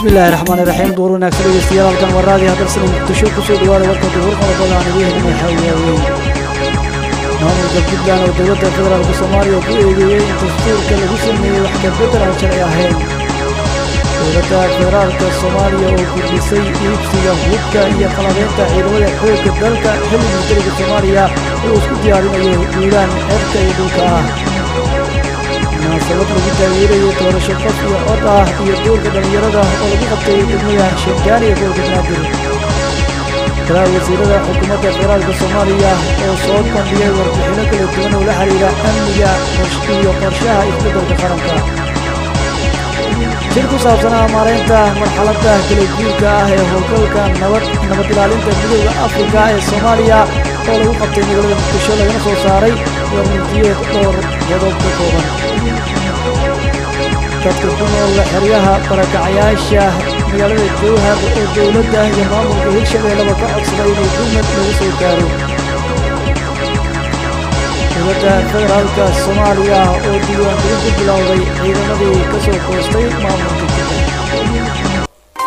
bismillahi raxmaani raxiim duur wanaagsan dhegeystayaal halkan waa raadiyo hadalsana muqdisho kusoo dhawaada warka duhur qodobada aan idiin helnay xawiyaaweyn maamulka puntland oo dowladda federaalka soomaaliya ku eedeeyey in dastuurka lagu sameeyey wax ka beddel aan sharci ahayn dowladda federaalka soomaaliya oo kordhisay iibsiga hubka iyo qalabeynta ciidamada xoogga dalka xilli militariga soomaaliya uu isku diyaarinayo duulaan cerka iyo dhulka ah munaasabad lagu taageerayo doorasho qof iyo cod ah iyo duurka dhallinyarada oo lagu qabtay degmada sheegaan iyo gobolka banaadir golaha wasiirada xukuumadda federaalka soomaaliya oo soo bandhigay warbixinno kala duwan oo la xiriira amniga iyo qorshaha isbeddelka qaranka shir ku saabsanaa maaraynta marxaladda kala guurka ah ee howlgalka nabad nabad ilaalinta midooda afrika ee soomaaliya oo lagu qabtay magaalada muqdisho lagana soo saaray warmulkiyeed dhowr qodob ka kooban dadka ku nool xeryaha barakacayaasha magaalada jowhar oo dowladda iyo maamulka hirshabeellaba ka codsaday inay gurmad laga soo gaaro dowladda federaalka soomaaliya oo diiwaangelin ku bilowday ciidamadii ka soo koostay maamulka jubbaland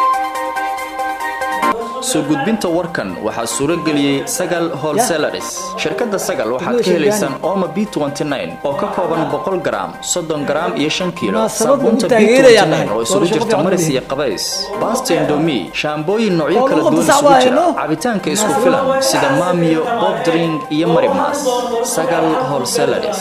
soo gudbinta warkan waxaa suuro geliyey sagal holselaris shirkadda sagal waxaad ka helaysaan oma b oo ka kooban boqol garaam soddon garaam iyo shan kiilo saabuunta b oo isugu jirta maris iyo qabays baasta indomi shaambooyin noocyo kala duwan isugu jira cabitaanka isku filan sida maamiyo bobdring iyo marimas sagal holselaris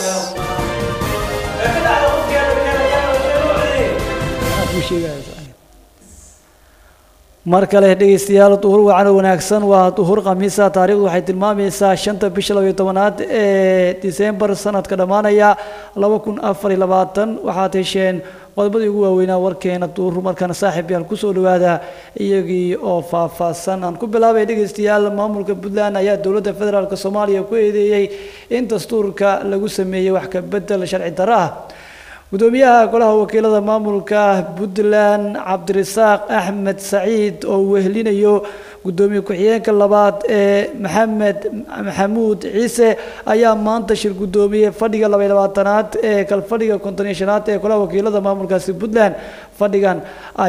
mar kale dhegeystayaal duhur wacan wanaagsan waa duhur khamiisa taarikhdu waxay tilmaamaysaa shanta bisha labayo tobanaad ee disembar sanadka dhammaanaya laba kun afar iyo labaatan waxaad hesheen qodobadii ugu waaweynaa warkeena duhur markana saaxiib yaal kusoo dhawaada iyagii oo faahfaahsan aan ku bilaabay dhegeystayaal maamulka puntland ayaa dowladda federaalk soomaaliya ku eedeeyey in dastuurka lagu sameeyey wax ka bedel sharci darro ah gudoomiyaha golaha wakiilada maamulka puntland cabdirasaaq axmed saciid oo wehelinayo gudoomiye ku-xigeenka labaad ee maxamed maxamuud ciise ayaa maanta shir gudoomiyey fadhiga labay labaatanaad ee kalfadhiga konton iyo shanaad ee golaha wakiilada maamulkaasi puntland fadhigan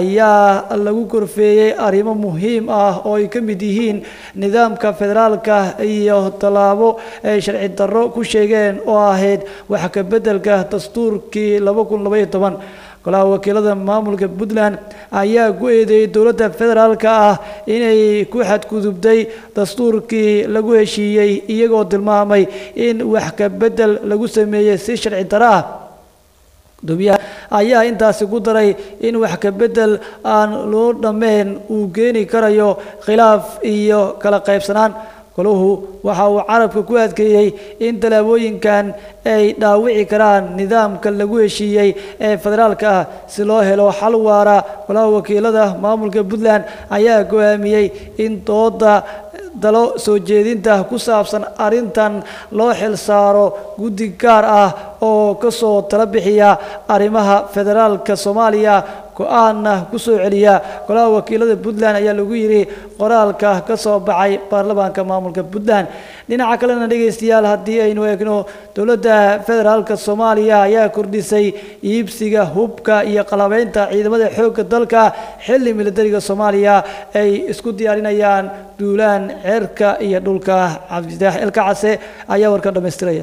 ayaa lagu korfeeyey arrimo muhiim ah oo ay ka mid yihiin nidaamka federaalka iyo tallaabo ay sharci darro ku sheegeen oo ahayd wax ka beddelka dastuurkii laba kun labaiyo toban golaha wakiilada maamulka puntland ayaa ku eedeeyey dowladda federaalka ah inay ku xadgudubtay dastuurkii lagu heshiiyey iyagoo tilmaamay in wax ka beddel lagu sameeyey si sharci darro ah gudoomiyaha ayaa intaasi ku daray in wax ka beddel aan loo dhammeyn uu keeni karayo khilaaf iyo kala qaybsanaan golahu waxa uu carabka ku adkeeyey in tallaabooyinkan ay dhaawici karaan nidaamka lagu heshiiyey ee federaalka ah si loo helo xal waara golaha wakiilada maamulka puntland ayaa go-aamiyey in dooda dalo soo jeedinta ku saabsan arrintan loo xil saaro guddi gaar ah oo ka soo tala bixiya arrimaha federaalka soomaaliya go-aanna ku soo celiya golaha wakiilada puntland ayaa lagu yidhi qoraalka ka soo baxay baarlamaanka maamulka puntland dhinaca kalena dhegaystayaal haddii aynu eegno dowladda federaalka soomaaliya ayaa kordhisay iibsiga hubka iyo qalabeynta ciidamada xoogga dalka xilli militariga soomaaliya ay isku diyaarinayaan duulaan ceerka iyo dhulka cabdidaax elka case ayaa warka dhammaystiraya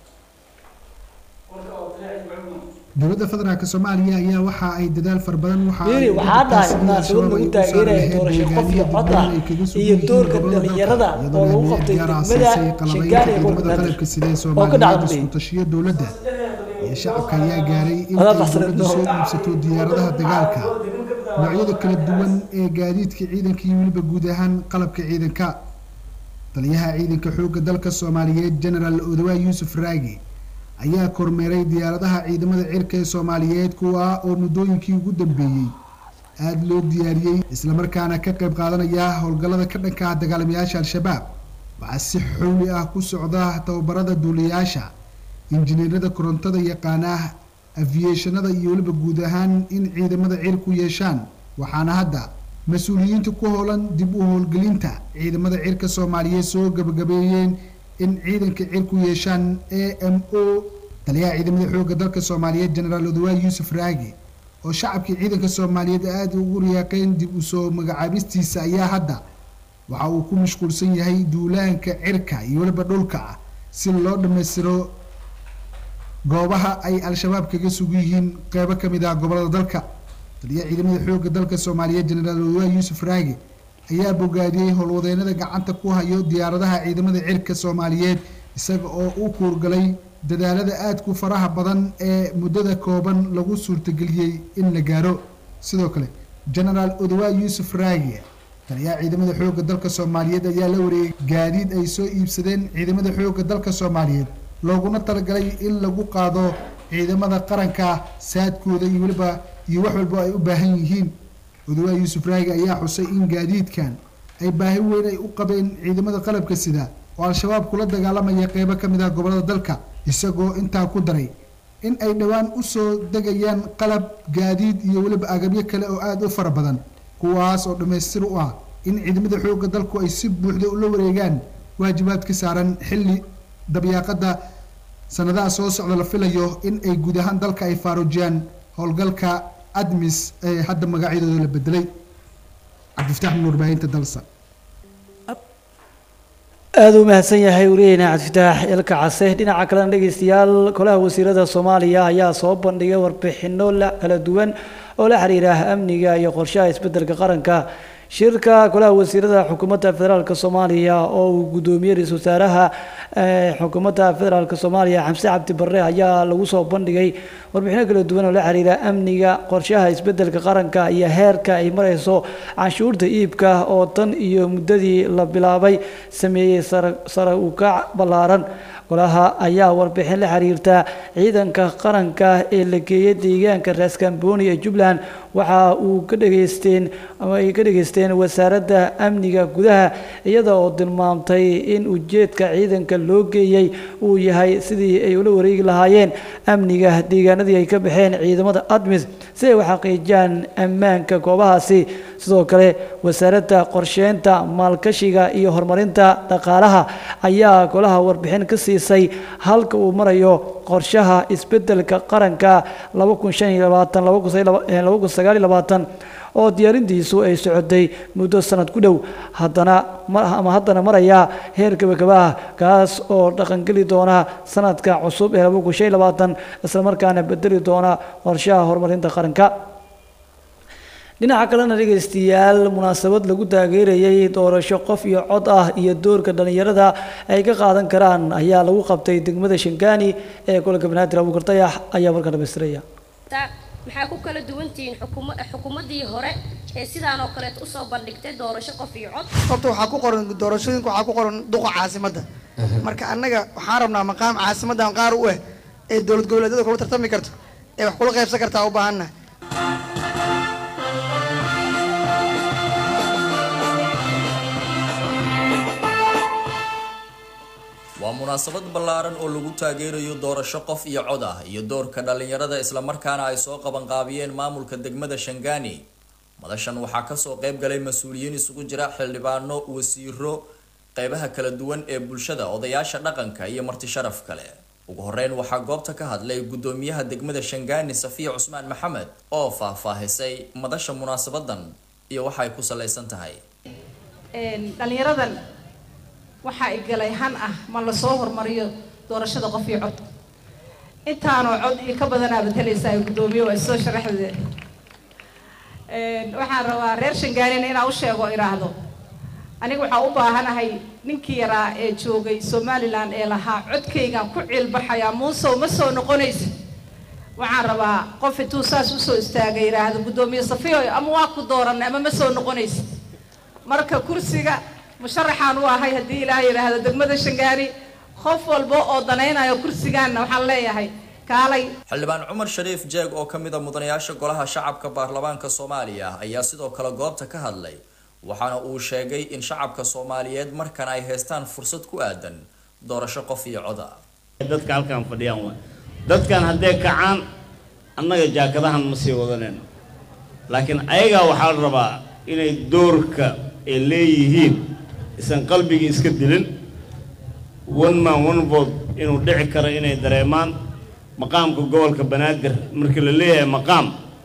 dowladda federaalk soomaaliya ayaa waxa ay dadaal far badan yiri waxaa dhahay munaasabad lagu taageeraya doorasho qof iyo cod ah iyo doorka dhalinyarada oo lagu qabtay degmada sheegaan ee gobolka oo ka dhacda tashiyo dowladda iyo shacabka ayaa gaaray in ay dowladdu soo iibsato diyaaradaha dagaalka noocyada kala duwan ee gaadiidka ciidanka iyo weliba guud ahaan qalabka ciidanka taliyaha ciidanka xoogga dalka soomaaliyeed genaraal odawa yuusuf raagi ayaa kormeeray diyaaradaha ciidamada cirka ee soomaaliyeed kuwa oo muddooyinkii ugu dambeeyey aada loo diyaariyey islamarkaana ka qayb qaadanaya howlgallada ka dhanka ah dagaalamayaasha al-shabaab waxaa si xowli ah ku socda tababarada duuliyayaasha injineerada korontada yaqaana afiyeshanada iyo weliba guud ahaan in ciidamada cirku yeeshaan waxaana hadda mas-uuliyiinta ku howlan dib u howlgelinta ciidamada cirka soomaaliyeed soo gabagabeeyeen in ciidanka cirku yeeshaan a m o taliyaha ciidamada xoogga dalka soomaaliyeed genaraal odawaay yuusuf raagi oo shacabkii ciidanka soomaaliyeed aada ugu riyaaqeen dib usoo magacaabistiisa ayaa hadda waxa uu ku mashquulsan yahay duulaanka cirka iyo weliba dhulka ah si loo dhammaystiro goobaha ay al-shabaab kaga sugan yihiin qeybo ka mid ah gobolada dalka taliyaha ciidamada xoogga dalka soomaaliyeed jenaraal odaa yuusuf raage ayaa bogaadiyey howlwadeennada gacanta ku hayo diyaaradaha ciidamada cirka soomaaliyeed isaga oo u kuurgalay dadaalada aadku faraha badan ee muddada kooban lagu suurtageliyey in la gaaro sidoo kale jenaraal odawaa yuusuf raage taliyaha ciidamada xoogga dalka soomaaliyeed ayaa la wareegay gaadiid ay soo iibsadeen ciidamada xoogga dalka soomaaliyeed looguna talagalay in lagu qaado ciidamada qaranka saadkooda iyo weliba iyo wax walba ay u baahan yihiin odawaa yuusuf raage ayaa xusay in gaadiidkan ay baahi weyn ay u qabeen ciidamada qalabka sida oo al-shabaab kula dagaalamaya qeybo ka mid ah gobolada dalka isagoo intaa ku daray in ay dhowaan usoo degayaan qalab gaadiid iyo weliba agabyo kale oo aada u fara badan kuwaas oo dhammaystir u ah in ciidamada xoogga dalku ay si buuxda ula wareegaan waajibaad ka saaran xilli dabyaaqada sanadaha soo socda la filayo in ay guud ahaan dalka ay faaruujiyaan howlgalka admis ee hadda magacyadooda la bedelay cabdifataax min warbaahinta dalsa aada u mahadsan yahay wariyeyna cabdifataax ilka case dhinaca kalena dhegeystayaal golaha wasiirada soomaaliya ayaa soo bandhigay warbixino la kala duwan oo la xiriira amniga iyo qorshaha isbedelka qaranka shirka golaha wasiirada xukuumadda federaalk soomaaliya oo uu gudoomiyey ra-isul wasaaraha xukuumadda federaalk soomaaliya xamse cabdi barre ayaa lagu soo bandhigay warbixino kala duwan oo la xiriira amniga qorshaha isbedelka qaranka iyo heerka ay mareyso canshuurta iibka oo tan iyo muddadii la bilaabay sameeyey sare u kac ballaaran golaha ayaa warbixin la xiriirta ciidanka qaranka ee la geeyay deegaanka raaskambooni ee jubbaland waxa uu ka dhageysteen ama ay ka dhageysteen wasaaradda amniga gudaha iyada oo tilmaamtay in ujeedka ciidanka loo geeyey uu yahay sidii ay ula wareegi lahaayeen amniga deegaanadii ay ka baxeen ciidamada admis si ay u xaqiijiyaan ammaanka goobahaasi sidoo kale wasaaradda qorsheynta maalkashiga iyo horumarinta dhaqaalaha ayaa golaha warbixin ka siisay halka uu marayo qorshaha isbedelka qaranka oo diyaarintiisu ay socotay muddo sanad ku dhow haddana ama haddana maraya heer gabagabaah kaas oo dhaqangeli doona sanadka cusub ee islamarkaana bedeli doona qorshaha horumarinta qaranka dhinaca kalena dhegaystayaal munaasabad lagu taageerayay doorasho qof iyo cod ah iyo doorka dhallinyarada ay ka qaadan karaan ayaa lagu qabtay degmada shangaani ee gobolka banaadir abuukar dayax ayaa markaa dhamaystiraya maxaa ku kala duwantihiin xukuumaddii hore ee sidaan oo kaleet usoo bandhigtay doorasho qof iyo cod horta waxaa ku qoran doorashooyinka waxaa ku qoran duqa caasimadda marka annaga waxaan rabnaa maqaam caasimaddan qaar u ah ee dowlad goboleedyada kula tartami karto ee wax kula qaybsan kartaa u baahanna waa munaasabad ballaaran oo lagu taageerayo doorasho qof iyo cod ah iyo doorka dhallinyarada islamarkaana ay soo qabanqaabiyeen maamulka degmada shangaani madashan waxaa kasoo qayb galay mas-uuliyiin isugu jira xildhibaano wasiiro qeybaha kala duwan ee bulshada odayaasha dhaqanka iyo marti sharaf kale ugu horeyn waxaa goobta ka hadlay gudoomiyaha degmada shangaani safiya cusmaan maxamed oo faahfaahisay madasha munaasabadan iyo waxa ay ku salaysan tahay dhalinyaradan waxaa igalay han ah ma lasoo hormariyo doorashada qof iyo cod intaanoo cod iyo ka badanaa batalaysa ay guddoomiye waa isoo sharaxdeeda waxaan rabaa reer shangaanina inaan u sheego idhaahdo aniga waxaa u baahanahay ninkii yaraa ee joogay somalilan ee lahaa codkaygaan ku ciilbaxayaa muusow ma soo noqonaysa waxaan rabaa qof intuu saas usoo istaagay yidhaahdo guddoomiye safiyo ama waa ku dooranay ama ma soo noqonaysa marka kursiga musharaxaan u ahay haddii ilaah yidhaahdo degmada shangaani qof walba oo danaynayo kursigaanna waxaan leeyahay kaalay xildhibaan cumar shariif jeeg oo ka mid a mudanayaasha golaha shacabka baarlamaanka soomaaliya ayaa sidoo kale goobta ka hadlay waxaana uu sheegay in shacabka soomaaliyeed markan ay haystaan fursad ku aadan doorasho qof iyo coda dadka halkaan fadhiyaan waa dadkan haddee kacaan annaga jaakadahan ma sii wadanayno laakiin ayagaa waxaa la rabaa inay doorka ay leeyihiin isan qalbigii iska dilin one man one vote inuu dhici karo inay dareemaan maqaamka gobolka banaadir markii la leeyahay maqaam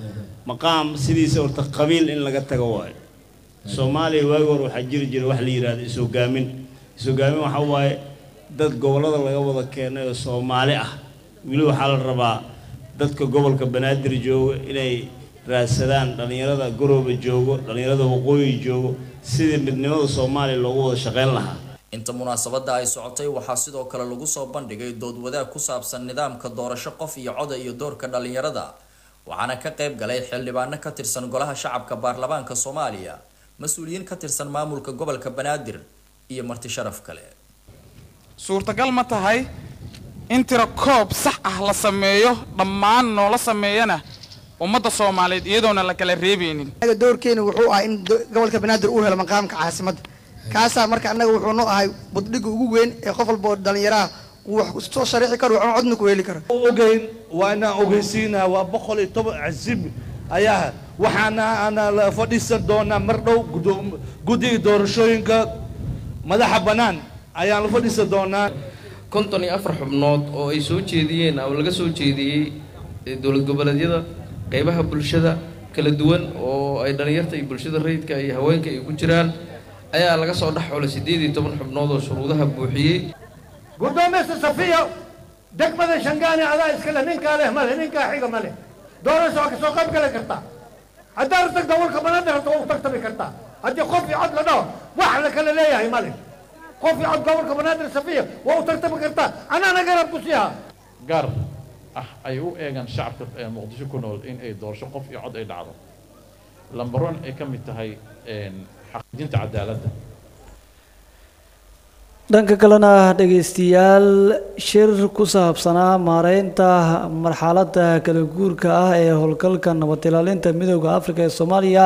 maqaam sidiisa horta qabiil in laga tago waayo soomaaliya waagi hore waxaa jiri jira wax la yidhahdo is-hogaamin is-hogaamin waxaa waaye dad gobollada laga wada keenay oo soomaali ah weli waxaa la rabaa dadka gobolka banaadir jooga inay raadsadaan dhallinyarada garooba joogo dhallinyarada waqooyi joogo sidii midnimada soomaaliya loogu wada shaqayn lahaa inta munaasabada ay socotay waxaa sidoo kale lagu soo bandhigay dood wadaag ku saabsan nidaamka doorasho qof iyo coda iyo doorka dhallinyarada waxaana ka qayb galay xildhibaano ka tirsan golaha shacabka baarlamaanka soomaaliya mas-uuliyiin ka tirsan maamulka gobolka banaadir iyo marti sharaf kale suurtagal ma tahay in tiro koob sax ah la sameeyo dhammaan noola sameeyana ummadda soomaaliyeed iyadoona la kala reebaynin anaga doorkeena wuxuu ahaa in do- gobolka banaadir uu helo maqaamka caasimadda kaasaa marka annaga wuxuu noo ahay buddhigga ugu weyn ee qof walba oo dhallinyaraha uu wax soo shariixi karo waxna codna ku heli karo ogeyn waa inaan ogeysiinaa waa boqol iyo toban casiib ayaa waxaana ana la fadhiisan doonaa mar dhow gudoom- guddiga doorashooyinka madaxa bannaan ayaan la fadhiisan doonaa konton iyo afar xubnood oo ay soo jeediyeen ama laga soo jeediyey ee dowlad goboleedyada qeybaha bulshada kala duwan oo ay dhallinyarta iyo bulshada rayidka iyo haweenka ay ku jiraan ayaa laga soo dhex xulay siddeed iyo toban xubnood oo shuruudaha buuxiyey guddoomiyasta safiya degmada shangaani adaa iskale ninkaa leh male ninkaa xiga male doorasho waa kasoo qayb gali kartaa haddaad tagta walka banaadir hata waa u tartami kartaa haddii qof iyo cod la dhaho wax la kala leeyahay male qof iyo cod gobolka banaadir safiya waa u tartami kartaa anaana garab ku siiha gaar ah ay u eegaan shacabka ee muqdisho ku nool in ay doorasho qof iyo cod ay dhacdo lambar one ay ka mid tahay een, xaqiijinta cadaaladda dhanka kalena dhegaystayaal shir ku saabsanaa maareynta marxaladda kala guurka ah ee howlgalka nabad ilaalinta midooda afrika ee soomaaliya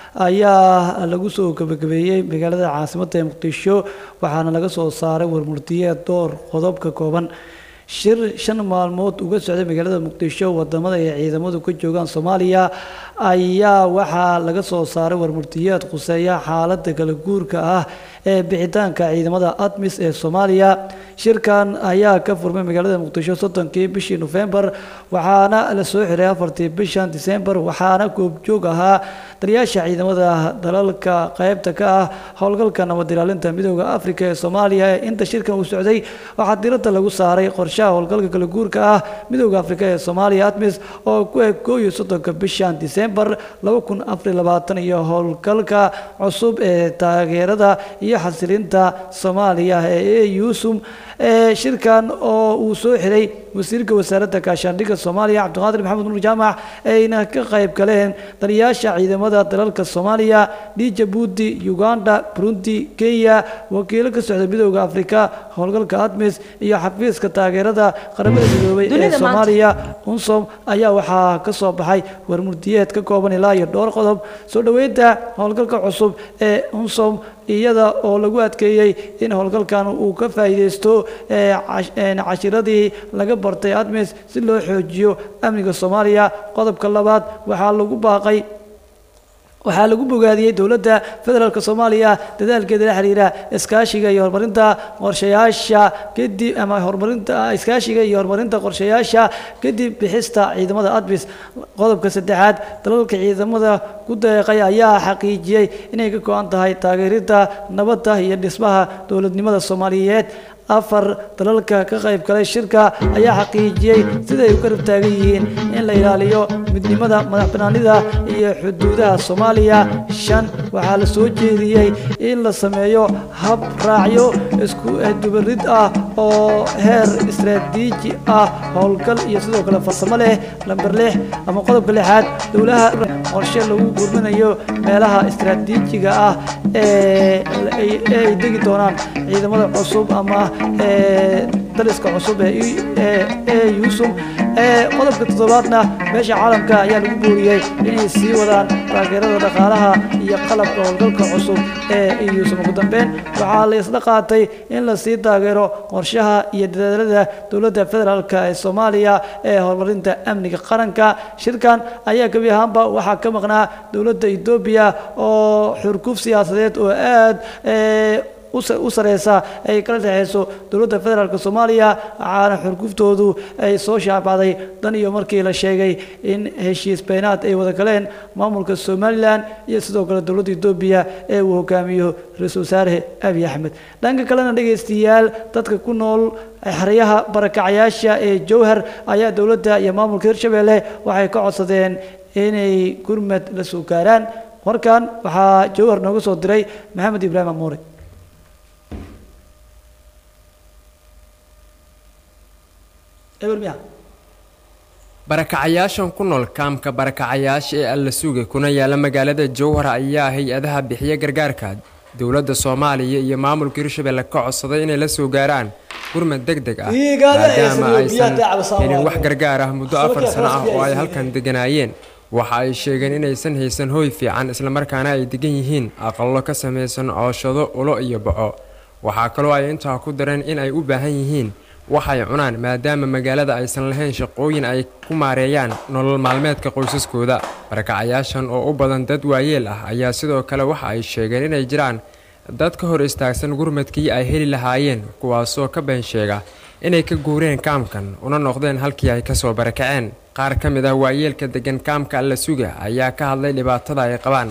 ayaa lagu soo gabagabeeyey magaalada caasimadda ee muqdisho waxaana laga soo saaray warmurtiyeed door qodob ka kooban shir shan maalmood uga socday magaalada muqdisho wadamada ay ciidamadu ka joogaan soomaaliya ayaa waxaa laga soo saaray warmurtiyeed khuseeya xaaladda kala guurka ah ee bixitaanka ciidamada admis ee soomaaliya shirkan ayaa ka furmay magaalada muqdisho soddonkii bishii nofembar waxaana la soo xiray afartii bishan disembar waxaana goobjoog ahaa taliyaasha ciidamada dalalka qaybta ka ah howlgalka nabad ilaalinta midooda afrika ee soomaaliya inta shirkan uu socday waxaa diradda lagu saaray qorshaha howlgalka kala guurka ah midooda afrika ee soomaaliya admis oo ku eg koo iyo soddonka bishan disembar laba kun afar labaatan iyo howlgalka cusub ee taageerada iyo xasilinta soomaaliya ee eusum ee shirkan oo uu soo xiray wasiirka wasaaradda gaashaandhigga soomaaliya cabdiqaadir maxamed nuur jaamac ayna ka qayb galeen taliyaasha ciidamada dalalka soomaaliya djibuuti uganda burundi kenya wakiilo ka socda midooda afrika howlgalka admis iyo xafiiska taageerada qaramada midoobay ee Dunida maanta. soomaaliya unsom ayaa waxaa ka soo baxay warmurtiyeed ka kooban ilaa iyo dhowr qodob soo dhoweynta howlgalka cusub ee unsom iyada oo lagu adkeeyey in howlgalkan uu ka faa'iideysto ee cash- een cashiradii laga bartay admis si loo xoojiyo amniga soomaaliya qodobka labaad waxaa lagu baaqay waxaa lagu bogaadiyey dowladda federaalk soomaaliya dadaalkeeda la xiriira iskaashiga iyo horumarinta qorshayaasha kadib ama horumarinta iskaashiga iyo horumarinta qorshayaasha kadib bixista ciidamada admis qodobka saddexaad dalalka ciidamada ku deeqay ayaa xaqiijiyey inay ka go-an tahay taageeridda nabadda iyo dhismaha dowladnimada soomaaliyeed afar dalalka ka qayb galay shirka ayaa xaqiijiyey siday u garab taagan yihiin in la ilaaliyo midnimada madax banaanida iyo xuduudaha soomaaliya shan waxaa la soo jeediyey in la sameeyo hab raacyo isku dubarid ah oo heer istaraatiiji ah howlgal iyo sidoo kale farsamo leh lamber lix ama qodobka lixaad dowlaha qorshe lagu gurminayo meelaha istaraatiijiga ah ee ay ee ay degi doonaan ciidamada cusub ama ee daliska cusub ee i- ee ee yuusum ee qodobka toddobaadna meesha caalamka ayaa lagu booriyey inay sii wadaan taageerada dhaqaalaha iyo qalabka howlgalka cusub ee yuusum ugu dambeyn waxaa la isla qaatay in la sii taageero qorshaha iyo dadaalada dowladda federaalk ee soomaaliya ee horumarinta amniga qaranka shirkan ayaa gebi ahaanba waxaa ka maqnaa dowladda etoobiya oo xurguf siyaasadeed oo aad ee u sareysa ay kala dhexeyso dowladda federaalk soomaaliya waxaana xurguftoodu ay soo shaabacday dan iyo markii la sheegay in heshiis beenaad ay wada galeen maamulka somalilan iyo sidoo kale dowladda etoobiya ee uu hogaamiyo ra-iisul wasaare abiy axmed dhanka kalena dhegaystayaal dadka ku nool xeryaha barakacayaasha ee jowhar ayaa dowladda iyo maamulka hirshabelle waxay ka codsadeen inay gurmad la soo gaaraan warkan waxaa jowhar nooga soo diray maxamed ibraahim amuure barakacayaashan ku nool kaamka barakacayaasha ee alla suga kuna yaala magaalada jowhar ayaa hay-adaha bixiya gargaarka dowladda soomaaliya iyo maamulka hirshabelle ka codsaday inay la soo gaaraan gurmad deg deg ah maadaama aysan helin wax gargaar ah muddo afar sano ah oo ay halkan deganaayeen waxa ay sheegeen inaysan haysan hooy fiican islamarkaana ay degan yihiin aqallo ka samaysan cooshado ulo iyo baco waxaa kaloo ay intaa ku dareen in ay u baahan yihiin waxay cunaan maadaama magaalada aysan lahayn shaqooyin ay ku maareeyaan nolol maalmeedka qoysaskooda barakacayaashan oo u badan dad waayeel ah ayaa sidoo kale waxa ay sheegeen inay jiraan dad ka hor istaagsan gurmadkii ay heli lahaayeen kuwaasoo ka been sheega inay ka guureen kaamkan una noqdeen halkii ay kasoo barakaceen qaar ka mid ah waayeelka degan kaamka alla suga ayaa ka hadlay dhibaatada ay qabaan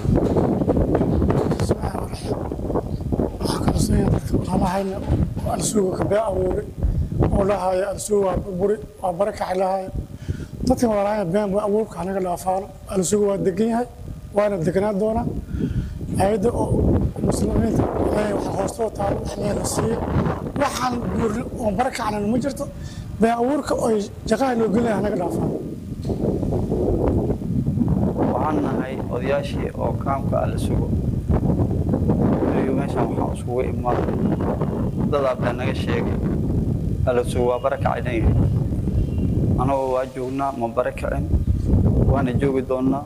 oo lahaayo alsugu waa burburi waa barakaxi lahaayo dadkan walaalaha been baa abuurka anaga dhaafaano alsugu waa degan yahay waana deganaan doonaa hay-adda oo muslimiinta ilaahay waxa hoostoo taalo wax leela siiye waxaan guurni oo barakacnan ma jirto been abuurka oo jaqaha loo gelaya anaga dhaafaano waxaan nahay odayaashii oo kaamka alla sugo iyo meeshan waxaan isugu imaaday dadaa baa naga sheegay alasugo waa barakacaynan yahay anagoo waa joognaa ma barakacin waana joogi doonnaa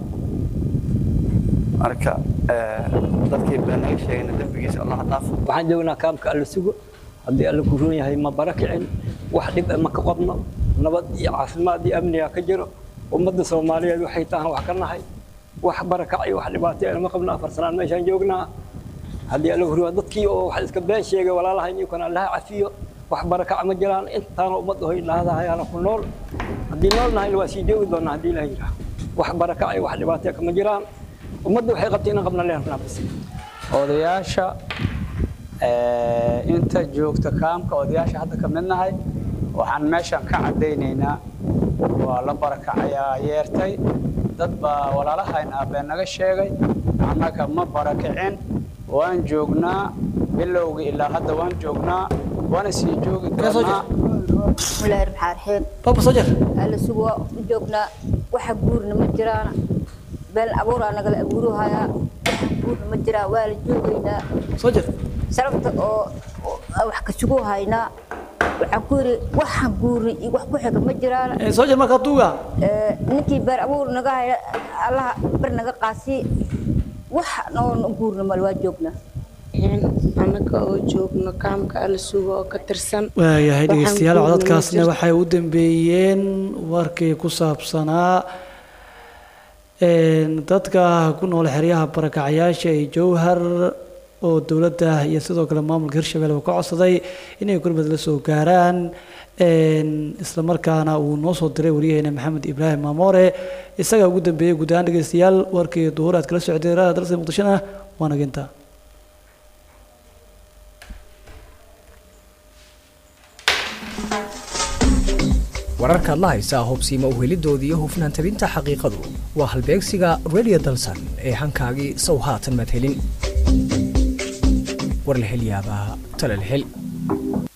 marka dadkii baa naga sheegayna dembigiisa allah dhaafo waxaan joognaa kaamka alla sugo haddii alla ku roon yahay ma barakicin wax dhib ma ka qabno nabad iyo caafimaad iyo amniga ka jiro ummadda soomaaliyeed waxay tahan wax ka nahay wax barakac iyo wax dhibaato ma qabno afar sanaan meeshaan joognaa haddii alla ku roon dadkii oo wax iska been sheegay walaalaha inkana allaha cafiyo wax barakac ma jiraan intaana ummadda hoy dhahdahayaana ku nool haddii nool nahay waa sii joogi doonaa haddii ilaah yiraa wax barakac iyo wax dhibaato kama jiraan ummadda waxay qabtay inaan qabna leernaa bas odayaasha inta joogta kaamka odayaasha hadda ka mid nahay waxaan meeshan ka caddaynaynaa waa la barakacayaa yeertay dad baa walaalahayna been naga sheegay annaga ma barakicin waan joognaa bilowgii ilaa hadda waan joognaa waana sii joogi doonaa bismillaahi raxmaan raxiim alla sugu waa u joognaa waxa guurna ma jiraan been abuuraa nagala abuuruhayaa waxa guurna ma jiraan waa la joogaynaa sharafta oo wax ka sugu haynaa waxaan ku yidhi waxaan guurni iyo wax ku xiga ma jiraan soo jir markaa tuuga ninkii beer abuur naga haya allaha ber naga qaasi wax noon guurna mal waa joognaa annaga oo joogno kaamka alla sugo oo ka tirsan waayahay dhegeystayaal codadkaasna waxay u dambeeyeen warkii ku saabsanaa dadka ku nool xeryaha barakacayaasha ee jowhar oo dowladda iyo sidoo kale maamulka hirshabelle uu ka codsaday inay gurmad la soo gaaraan isla markaana uu noo soo diray waryaheena maxamed ibraahim maamoore isagaa ugu dambeeyey guud ahaan dhegeystayaal warkii duhur aad kala socdeen raada dalsa muqdishona waa naginta wararkaad la haysaa hubsiima uhelidooda iyo hufnaan tabinta xaqiiqadu waa halbeegsiga radio dalsan ee hankaagii sow haatan madhelin war la hel yaabaa tale la hel